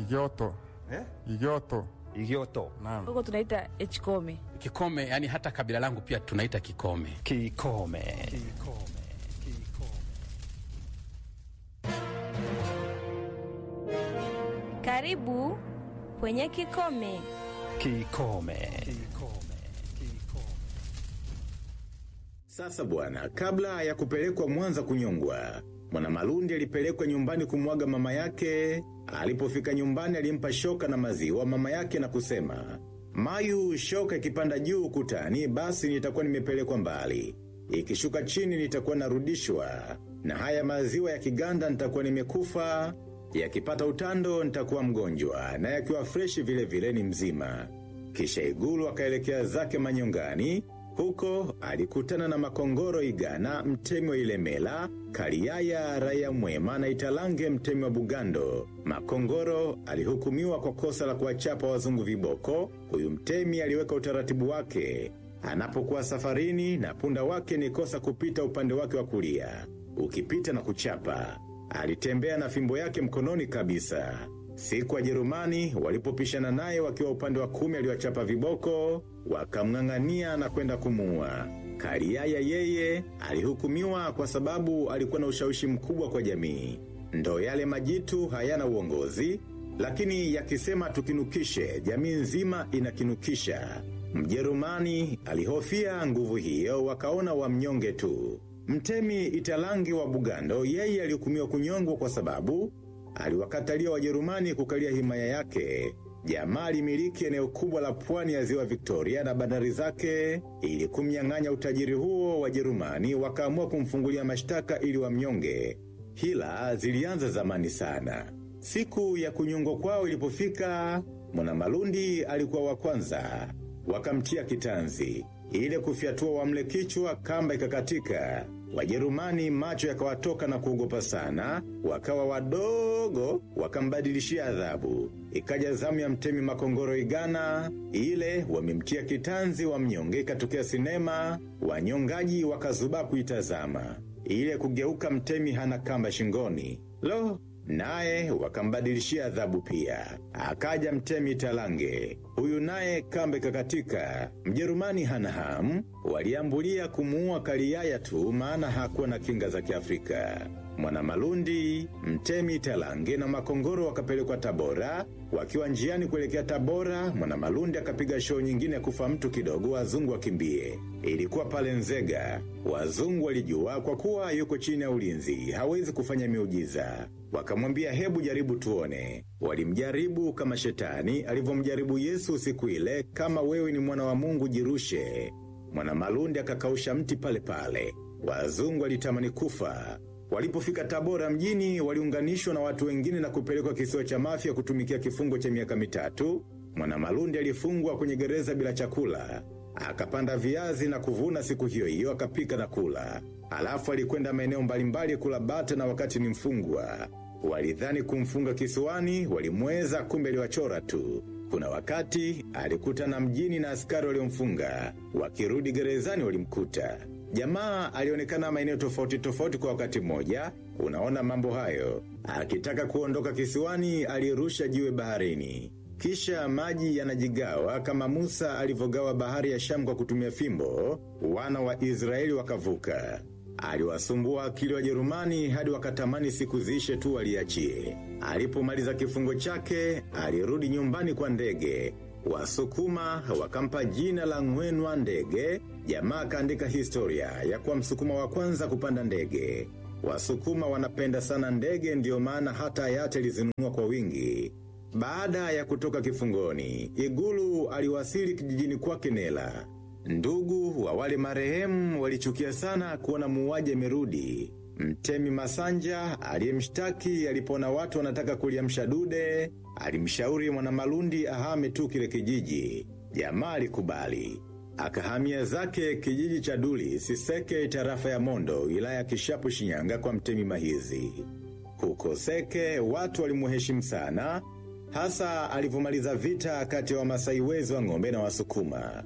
Igioto. Eh? Igioto. Igioto. Naam. huko tunaita echkome. Kikome, yani hata kabila langu pia tunaita Kikome. Kikome. Karibu kwenye Kikome. Kikome. Sasa bwana, kabla ya kupelekwa Mwanza kunyongwa, Mwanamalundi alipelekwa nyumbani kumwaga mama yake. Alipofika nyumbani alimpa shoka na maziwa mama yake na kusema, Mayu, shoka ikipanda juu ukutani, basi nitakuwa nimepelekwa mbali. Ikishuka chini nitakuwa narudishwa. Na haya maziwa ya kiganda nitakuwa nimekufa. Yakipata utando nitakuwa mgonjwa, na yakiwa freshi vile vile ni mzima. Kisha igulu akaelekea zake manyongani, huko alikutana na makongoro igana mtemi wa ilemela, kaliaya raya mwema na italange mtemi wa bugando. Makongoro alihukumiwa kwa kosa la kuwachapa wazungu viboko, huyu mtemi aliweka utaratibu wake. Anapokuwa safarini na punda wake ni kosa kupita upande wake wa kulia. Ukipita na kuchapa. Alitembea na fimbo yake mkononi kabisa. Siku wa Jerumani walipopishana naye wakiwa upande wa kumi aliwachapa viboko, wakamng'ang'ania na kwenda kumuua. Kariaya yeye alihukumiwa kwa sababu alikuwa na ushawishi mkubwa kwa jamii. Ndo yale majitu hayana uongozi, lakini yakisema tukinukishe, jamii nzima inakinukisha. Mjerumani alihofia nguvu hiyo wakaona wamnyonge tu. Mtemi italangi wa Bugando yeye alihukumiwa kunyongwa kwa sababu aliwakatalia Wajerumani kukalia himaya yake. Jamaa alimiliki eneo kubwa la pwani ya ziwa Victoria na bandari zake ili kumnyang'anya utajiri huo Wajerumani wakaamua kumfungulia mashtaka ili wamnyonge. Hila zilianza zamani sana. Siku ya kunyongwa kwao ilipofika, Mwanamalundi alikuwa wa kwanza. Wakamtia kitanzi. Ile kufyatua wamle kichwa kamba ikakatika. Wajerumani macho yakawatoka na kuogopa sana, wakawa wadogo, wakambadilishia adhabu. Ikaja zamu ya mtemi makongoro igana, ile wamemtia kitanzi wa mnyonge ikatokea sinema, wanyongaji wakazuba kuitazama. Ile kugeuka mtemi hana kamba shingoni. Lo, naye wakambadilishia adhabu pia. Akaja mtemi talange. Huyu naye kambe kakatika. Mjerumani hana hamu, waliambulia kumuua kaliaya tu maana hakuwa na kinga za kiafrika. Mwanamalundi, mtemi talange na makongoro wakapelekwa Tabora, wakiwa njiani kuelekea Tabora, Mwanamalundi akapiga show nyingine ya kufa mtu kidogo wazungu wakimbie. Ilikuwa pale Nzega. Wazungu walijua kwa kuwa yuko chini ya ulinzi, hawezi kufanya miujiza. Wakamwambia hebu jaribu tuone. Walimjaribu kama shetani, alivyomjaribu Yesu siku ile, kama wewe ni mwana wa Mungu jirushe. Mwanamalundi akakausha mti pale pale. Wazungu walitamani kufa. Walipofika Tabora mjini, waliunganishwa na watu wengine na kupelekwa kisiwa cha Mafia kutumikia kifungo cha miaka mitatu. Mwanamalundi alifungwa kwenye gereza bila chakula. Akapanda viazi na kuvuna siku hiyo hiyo akapika na kula. Alafu alikwenda maeneo mbalimbali kula bata na wakati ni mfungwa. Walidhani kumfunga kisiwani, walimweza kumbe aliwachora tu. Kuna wakati alikutana mjini na askari waliomfunga. Wakirudi gerezani walimkuta. Jamaa alionekana maeneo tofauti tofauti kwa wakati mmoja. Unaona mambo hayo. Akitaka kuondoka kisiwani alirusha jiwe baharini. Kisha maji yanajigawa kama Musa alivyogawa bahari ya Shamu kwa kutumia fimbo, wana wa Israeli wakavuka. Aliwasumbua akili wa Jerumani hadi wakatamani siku ziishe tu waliachie. Alipomaliza kifungo chake, alirudi nyumbani kwa ndege. Wasukuma wakampa jina la Ngwenwa ndege, jamaa kaandika historia ya kuwa msukuma wa kwanza kupanda ndege. Wasukuma wanapenda sana ndege ndio maana hata hayati alizinunua kwa wingi. Baada ya kutoka kifungoni, Igulu aliwasili kijijini kwake Nela. Ndugu wa wale marehemu walichukia sana kuona muuaji amerudi. Mtemi Masanja aliyemshtaki alipoona watu wanataka kuliamsha dude, alimshauri Mwanamalundi ahame tu kile kijiji. Jamaa alikubali. Akahamia zake kijiji cha Duli, Siseke, tarafa ya Mondo, wilaya ya Kishapu, Shinyanga kwa mtemi Mahizi. Huko Seke watu walimuheshimu sana, hasa alivyomaliza vita kati ya Wamasai wezi wa ng'ombe na Wasukuma.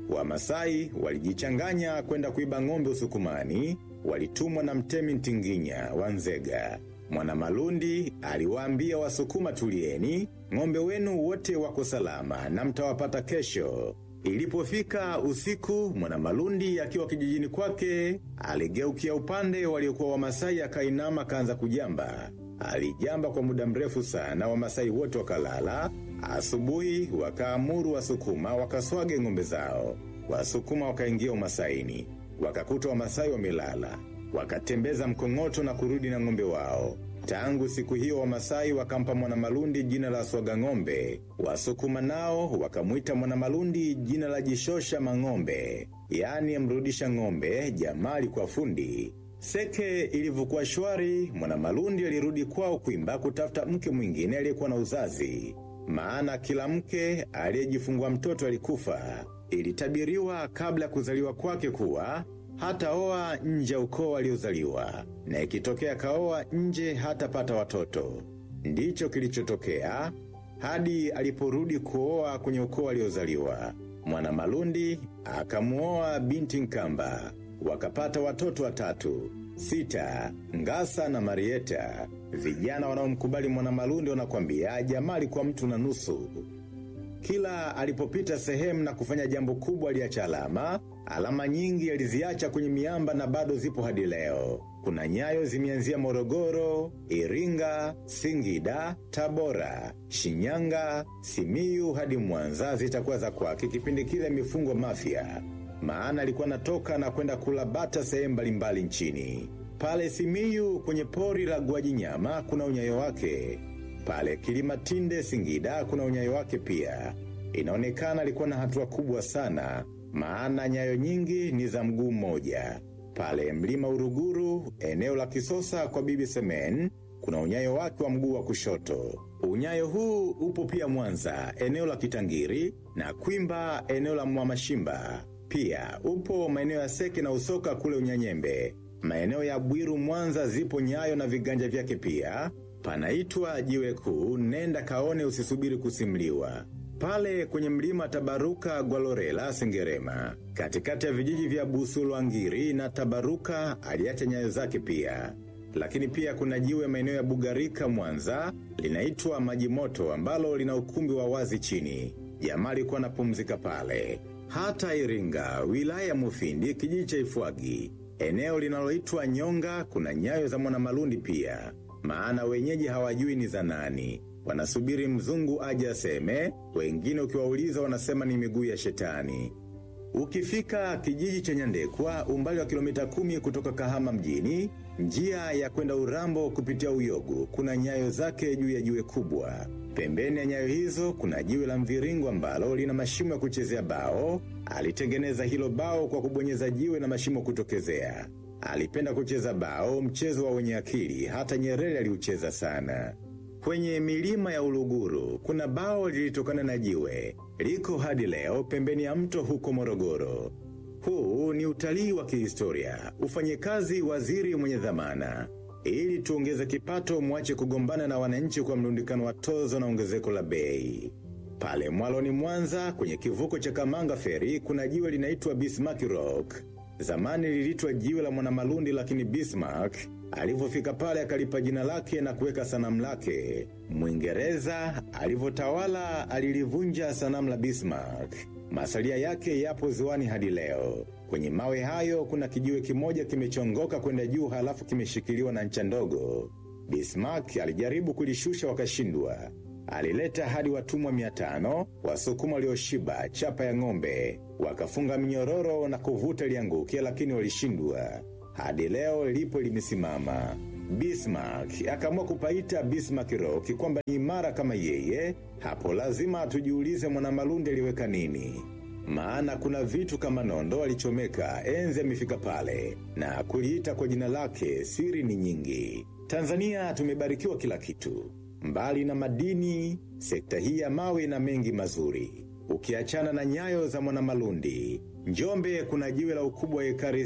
Wamasai walijichanganya kwenda kuiba ng'ombe Usukumani, walitumwa na mtemi Ntinginya wa Nzega. Mwanamalundi aliwaambia Wasukuma tulieni, ng'ombe wenu wote wako salama na mtawapata kesho. Ilipofika usiku, Mwanamalundi akiwa kijijini kwake, aligeukia upande waliokuwa Wamasai akainama kaanza kujamba. Alijamba kwa muda mrefu sana, Wamasai wote wakalala. Asubuhi wakaamuru Wasukuma wakaswage ng'ombe zao. Wasukuma wakaingia Umasaini, wakakuta Wamasai wamelala, wakatembeza mkong'oto na kurudi na ng'ombe wao. Tangu siku hiyo Wamasai wakampa Mwanamalundi jina la swaga ng'ombe. Wasukuma nao wakamwita Mwanamalundi jina la jishosha mang'ombe, yaani mrudisha ng'ombe, jamali kwa fundi. Seke ilivyokuwa shwari, Mwanamalundi alirudi kwao Kwimba kutafuta mke mwingine aliyekuwa na uzazi, maana kila mke aliyejifungua mtoto alikufa. Ilitabiriwa kabla ya kuzaliwa kwake kuwa hata oa nje ya ukoo aliozaliwa, na ikitokea kaoa nje hatapata watoto. Ndicho kilichotokea hadi aliporudi kuoa kwenye ukoo aliozaliwa. Mwanamalundi akamuoa binti Nkamba, wakapata watoto watatu, Sita, Ngasa na Marieta. Vijana wanaomkubali Mwanamalundi wanakwambia jamaa alikuwa mtu na nusu. Kila alipopita sehemu na kufanya jambo kubwa aliacha alama. Alama nyingi aliziacha kwenye miamba na bado zipo hadi leo. Kuna nyayo zimeanzia Morogoro, Iringa, Singida, Tabora, Shinyanga, Simiyu hadi Mwanza zitakuwa za kwake kipindi kile imefungwa Mafia. Maana alikuwa natoka na kwenda kula bata sehemu mbalimbali nchini. Pale Simiyu kwenye pori la Gwajinyama kuna unyayo wake. Pale Kilimatinde Singida kuna unyayo wake pia. Inaonekana alikuwa na hatua kubwa sana, maana nyayo nyingi ni za mguu mmoja. Pale mlima Uruguru, eneo la Kisosa kwa Bibi Semen, kuna unyayo wake wa mguu wa kushoto. Unyayo huu upo pia Mwanza, eneo la Kitangiri, na Kwimba, eneo la Mwamashimba. Pia upo maeneo ya Seke na Usoka kule Unyanyembe. Maeneo ya Bwiru Mwanza zipo nyayo na viganja vyake pia. Panaitwa jiwe kuu, nenda kaone usisubiri kusimliwa. Pale kwenye mlima Tabaruka Gwalorela Sengerema, katikati ya vijiji vya Busulwangiri na Tabaruka aliacha nyayo zake pia. Lakini pia kuna jiwe maeneo ya Bugarika Mwanza, linaitwa Maji Moto ambalo lina ukumbi wa wazi chini. Jamaa alikuwa anapumzika pale. Hata Iringa, wilaya ya Mufindi, kijiji cha Ifwagi, eneo linaloitwa Nyonga, kuna nyayo za Mwanamalundi pia. Maana wenyeji hawajui ni za nani. Wanasubiri mzungu aje aseme, wengine ukiwauliza wanasema ni miguu ya shetani. Ukifika kijiji cha Nyandekwa, umbali wa kilomita kumi kutoka Kahama mjini, njia ya kwenda Urambo kupitia Uyogu, kuna nyayo zake juu ya jiwe kubwa. Pembeni ya nyayo hizo kuna jiwe la mviringo ambalo lina mashimo ya kuchezea bao. Alitengeneza hilo bao kwa kubonyeza jiwe na mashimo kutokezea. Alipenda kucheza bao, mchezo wa wenye akili, hata Nyerere aliucheza sana. Kwenye milima ya Uluguru, kuna bao lilitokana na jiwe. Liko hadi leo pembeni ya mto huko Morogoro. Huu ni utalii wa kihistoria. Ufanye kazi waziri mwenye dhamana. Ili tuongeze kipato mwache kugombana na wananchi kwa mlundikano wa tozo na ongezeko la bei. Pale Mwaloni Mwanza kwenye kivuko cha Kamanga Ferry kuna jiwe linaitwa Bismarck Rock. Zamani liliitwa jiwe la Mwanamalundi lakini Bismarck alivyofika pale akalipa jina lake na kuweka sanamu lake. Mwingereza alivyotawala alilivunja sanamu la Bismarck. Masalia yake yapo ziwani hadi leo. Kwenye mawe hayo kuna kijiwe kimoja kimechongoka kwenda juu halafu kimeshikiliwa na ncha ndogo. Bismarck alijaribu kulishusha wakashindwa. Alileta hadi watumwa mia tano, wasukuma walioshiba, chapa ya ng'ombe, wakafunga minyororo na kuvuta lianguke lakini walishindwa. Hadi leo lipo limesimama. Bismarck akaamua kupaita Bismarck Rock kwamba ni imara kama yeye. Hapo lazima tujiulize Mwanamalundi aliweka nini? Maana kuna vitu kama nondo alichomeka enzi amefika pale, na kuliita kwa jina lake siri ni nyingi. Tanzania tumebarikiwa kila kitu. Mbali na madini, sekta hii ya mawe na mengi mazuri. Ukiachana na nyayo za Mwanamalundi, Njombe kuna jiwe la ukubwa wa ekari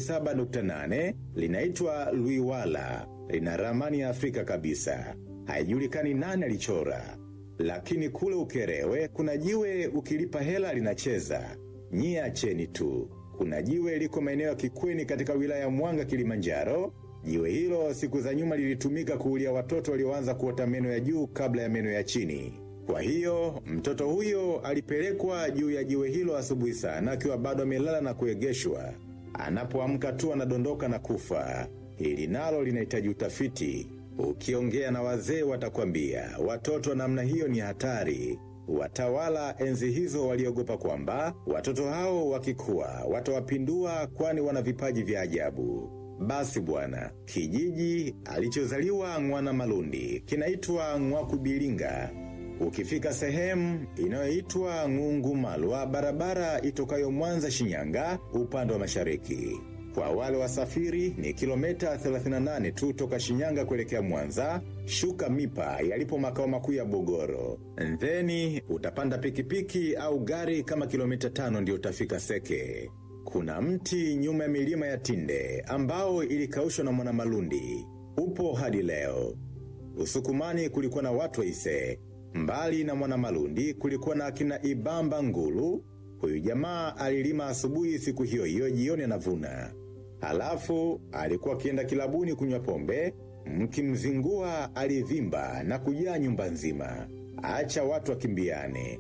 7.8 linaitwa Luiwala, lina ramani ya Afrika kabisa. Haijulikani nani alichora. Lakini kule Ukerewe kuna jiwe ukilipa hela linacheza. Nyie acheni tu. Kuna jiwe liko maeneo ya Kikweni katika wilaya ya Mwanga Kilimanjaro. Jiwe hilo siku za nyuma lilitumika kuulia watoto walioanza kuota meno ya juu kabla ya meno ya chini. Kwa hiyo, mtoto huyo alipelekwa juu ya jiwe hilo asubuhi sana akiwa bado amelala na kuegeshwa. Anapoamka tu anadondoka na kufa. Hili nalo linahitaji utafiti. Ukiongea na wazee watakwambia, watoto wa namna hiyo ni hatari. Watawala enzi hizo waliogopa kwamba watoto hao wakikua watawapindua kwani wana vipaji vya ajabu. Basi bwana, kijiji alichozaliwa Mwana Malundi kinaitwa Ng'wakubilinga. Ukifika sehemu inayoitwa Ng'ungu Malwa, barabara itokayo Mwanza Shinyanga, upande wa mashariki. Kwa wale wasafiri ni kilomita 38 tu toka Shinyanga kuelekea Mwanza, shuka Mipa yalipo makao makuu ya Bogoro. Theni utapanda pikipiki au gari kama kilomita tano ndio utafika Seke. Kuna mti nyuma ya milima ya Tinde ambao ilikaushwa na Mwanamalundi, upo hadi leo. Usukumani kulikuwa na watu waise, mbali na Mwanamalundi kulikuwa na akina Ibamba Ngulu. Huyu jamaa alilima asubuhi siku hiyo hiyo, jioni anavuna. Halafu alikuwa akienda kilabuni kunywa pombe, mkimzingua alivimba na kujaa nyumba nzima. Acha watu wakimbiane,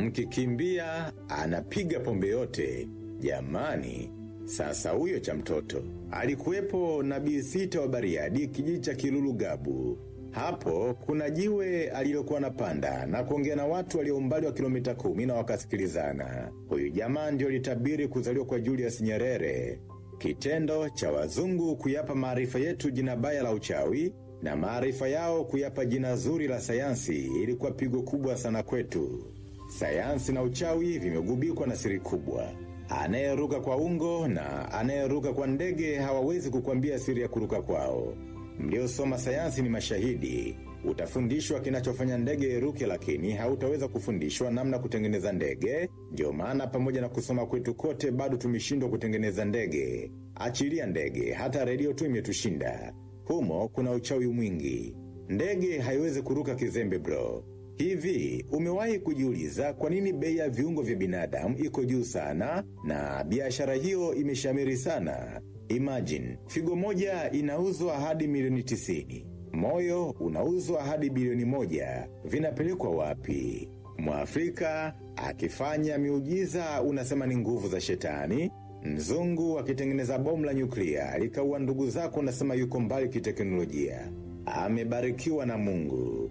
mkikimbia anapiga pombe yote. Jamani, sasa huyo cha mtoto alikuwepo nabii sita wa Bariadi, kijiji cha Kilulu Gabu. Hapo kuna jiwe alilokuwa napanda na kuongea na watu walio umbali wa kilomita kumi na wakasikilizana. Huyu jamaa ndio litabiri kuzaliwa kwa Julius Nyerere. Kitendo cha wazungu kuyapa maarifa yetu jina baya la uchawi na maarifa yao kuyapa jina zuri la sayansi ilikuwa pigo kubwa sana kwetu. Sayansi na uchawi vimegubikwa na siri kubwa. Anayeruka kwa ungo na anayeruka kwa ndege hawawezi kukwambia siri ya kuruka kwao. Mliosoma sayansi ni mashahidi. Utafundishwa kinachofanya ndege iruke, lakini hautaweza kufundishwa namna kutengeneza ndege. Ndio maana pamoja na kusoma kwetu kote, bado tumeshindwa kutengeneza ndege. Achilia ndege, hata redio tu imetushinda. Humo kuna uchawi mwingi. Ndege haiwezi kuruka kizembe, bro. Hivi umewahi kujiuliza kwa nini bei ya viungo vya binadamu iko juu sana na biashara hiyo imeshamiri sana? Imagine, figo moja inauzwa hadi milioni tisini. Moyo unauzwa hadi bilioni moja. Vinapelekwa wapi? Mwafrika akifanya miujiza unasema ni nguvu za shetani. Mzungu akitengeneza bomu la nyuklia likaua ndugu zako unasema yuko mbali kiteknolojia. Amebarikiwa na Mungu.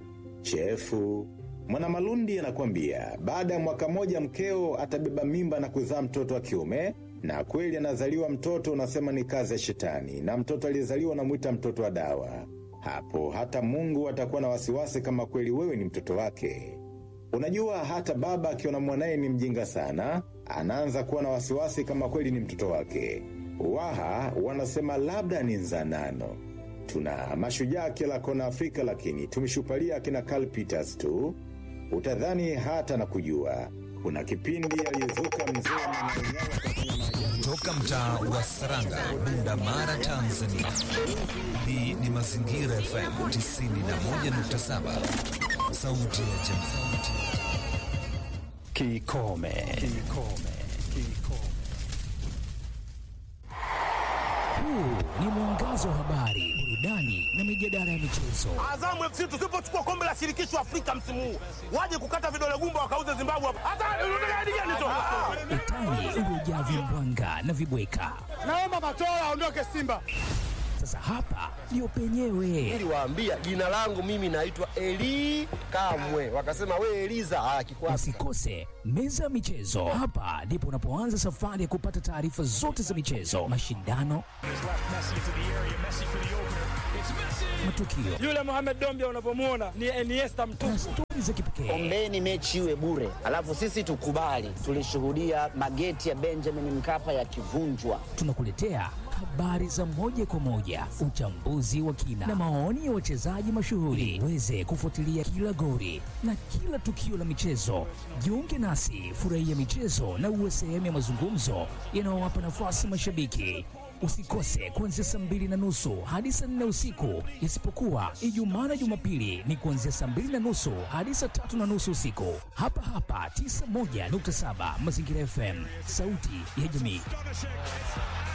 Chefu. Mwanamalundi anakwambia baada ya mwaka moja mkeo atabeba mimba na kuzaa mtoto wa kiume na kweli anazaliwa mtoto unasema ni kazi ya shetani na mtoto aliyezaliwa unamwita mtoto wa dawa. Hapo hata Mungu atakuwa na wasiwasi kama kweli wewe ni mtoto wake. Unajua hata baba akiona mwanaye ni mjinga sana, anaanza kuwa na wasiwasi kama kweli ni mtoto wake. Waha wanasema labda ni nzanano. Tuna mashujaa kila kona Afrika, lakini tumeshupalia akina Carl Peters tu. Utadhani hata na kujua. Kuna kipindi alizuka mzee Mwananyama akafanya maajabu. Toka mtaa wa Saranga, Bunda Mara, Tanzania. Hii ni Mazingira FM 91.7, sauti ya jamii. Kikome. Kikome. Kikome. Huu ni mwangazo wa habari, burudani na mijadala ya michezo. Azamu FC tusipochukua kombe la shirikisho Afrika msimu huu, waje kukata vidole gumba wakauze Zimbabwe hapa. Hata unataka hadi gani tu? Utani uliojaa vimbwanga na vibweka. Naomba Matola aondoke Simba. Sasa hapa ndio penyewe. niliwaambia jina langu mimi naitwa Eli Kamwe, wakasema we Eliza ah, kikwasi Usikose meza ya michezo. Hapa ndipo unapoanza safari ya kupata taarifa zote za michezo, mashindano, matukio Yule Mohamed Dombia unavyomuona ni Iniesta mtupu. na stori za kipekee. Ombeni mechi iwe bure, alafu sisi tukubali. Tulishuhudia mageti ya Benjamin Mkapa yakivunjwa. Tunakuletea habari za moja kwa moja, uchambuzi wa kina na maoni ya wachezaji mashuhuri, uweze kufuatilia kila gori na kila tukio la michezo. Jiunge nasi, furahia michezo na uwe sehemu ya mazungumzo yanayowapa nafasi mashabiki. Usikose kuanzia saa mbili na nusu hadi saa nne usiku, isipokuwa Ijumaa na Jumapili ni kuanzia saa mbili na nusu hadi saa tatu na nusu usiku, hapa hapa 91.7 Mazingira FM, sauti ya jamii.